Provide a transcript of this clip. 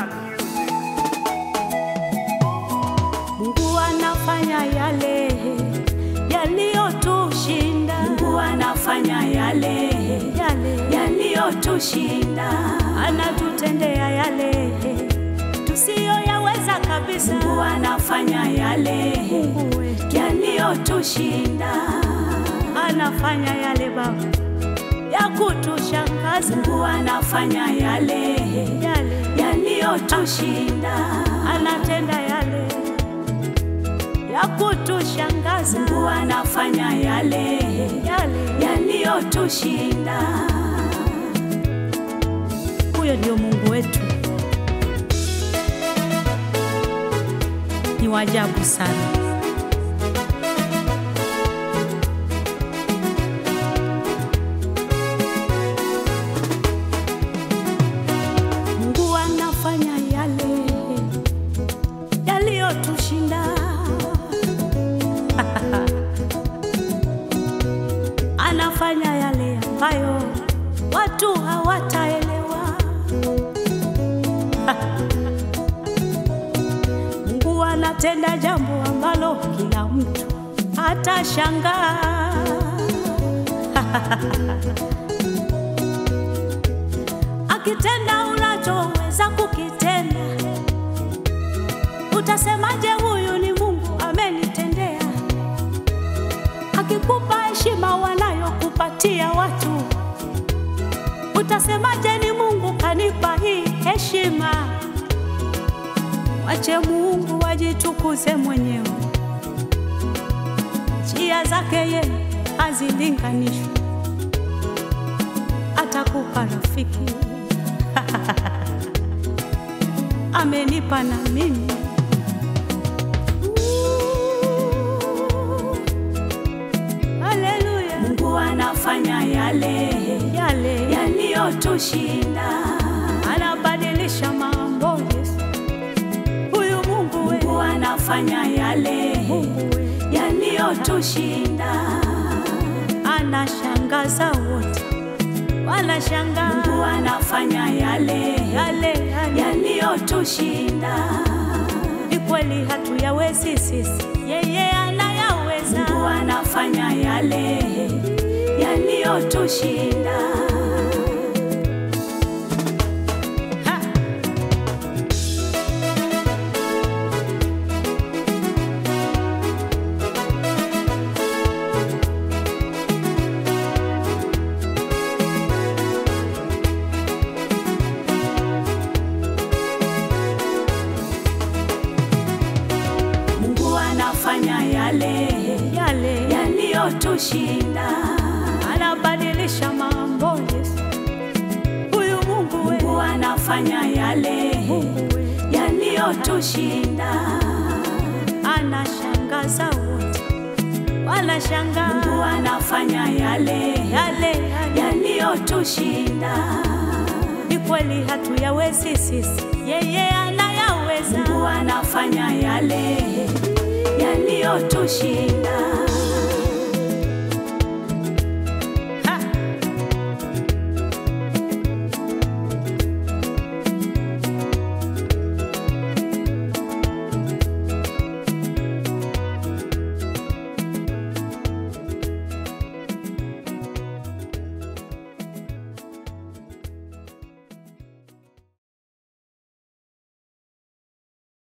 music. Mungu anafanya yale yaliyotushinda. Mungu anafanya yale yale yaliyotushinda. anatutendea yale tusiyoyaweza kabisa. Mungu anafanya yale Mungu wetu yaliyotushinda. anafanya yale Baba ya kutushangaza, Mungu anafanya yale yale yaliyotushinda. anatenda yale ya kutushangaza, Mungu anafanya yale yale yaliyotushinda. huyo ndio Mungu wetu, ni wajabu sana. Mungu anafanya yale yaliyotushinda. Anafanya yale ambayo watu hawataelewa. Mungu anatenda jambo ambalo kila mtu atashangaa. Akitenda unachoweza kukitenda, utasemaje? Huyu ni Mungu amenitendea. Akikupa heshima wanayokupatia watu, utasemaje? Ni Mungu kanipa hii heshima. Wache Mungu wajitukuze mwenyewe, njia zake yeye hazilinganishwi. Atakupa rafiki amenipa na mimi Haleluya, Mungu anafanya yale yale yaliyotushinda. anabadilisha mambo. Yesu huyu Mungu we, Mungu anafanya yale Mungu we, yaliyotushinda. anashangaza wote, wanashangaa Mungu anafanya yale yale yale. yaliyotushinda. Ni kweli hatuyawezi sisi, yeye anayaweza. Mungu anafanya yale yaliyotushinda. Ha! Mungu anafanya yale Yale yaliyotushinda. anabadilisha mambo. Yesu huyu Mungu we, Mungu anafanya yale Mungu we, yaliyotushinda. anashangaza wote, wanashangaa Mungu anafanya yale yale yale. yaliyotushinda. Ni kweli hatuyawezi sisi, yeye anayaweza. Mungu anafanya yale yaliyotushinda.